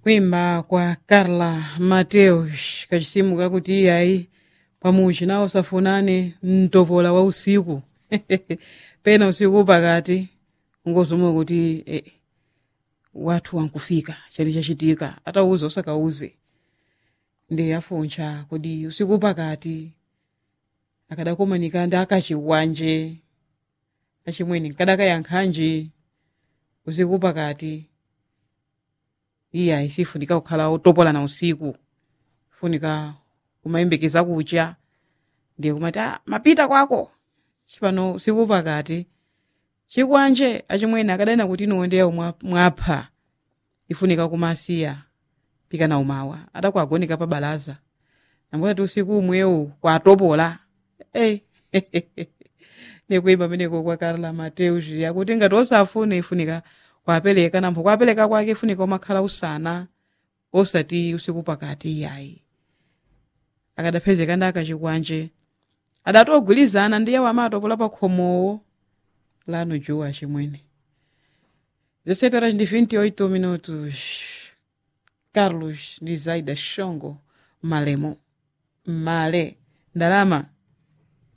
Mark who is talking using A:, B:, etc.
A: kuimba kwa carla mateus kachisimu kakuti iyayi pamuchi nawo safunane mtopola wa usiku pena usiku pakati ungozomwe kuti eh, wathu wankufika chali chachitika atauza usakauze ndi afuncha kodi usiku pakati akadakomanika ndi akachiwanje achimweni nkadakayankhanji usiku pakati iya isifunika kukhala otopolana usiku funika kumayembekeza kucha ndiye kumati ah, mapita kwako chipano usiku pakati chikwanje achimwene akadana kuti inoondeyawo mwapha ifunika kumasiya pikana umawa adakuagonika pa balaza namboti usiku umwewu kwatopola hey. nekuimba meneko kwa Carla Mateus yakuti ngati osafuna ifunika kwapereka nampho kwapereka kwake ifunika umakhala usana osati usiku pakati yayi akadapezeka ndi akachikwanje adatogwirizana ndiye wamatopola pa khomowo lano juwa chimwene 17 horas de 28 minutos Carlos Nizaida Shongo Malemo Male ndalama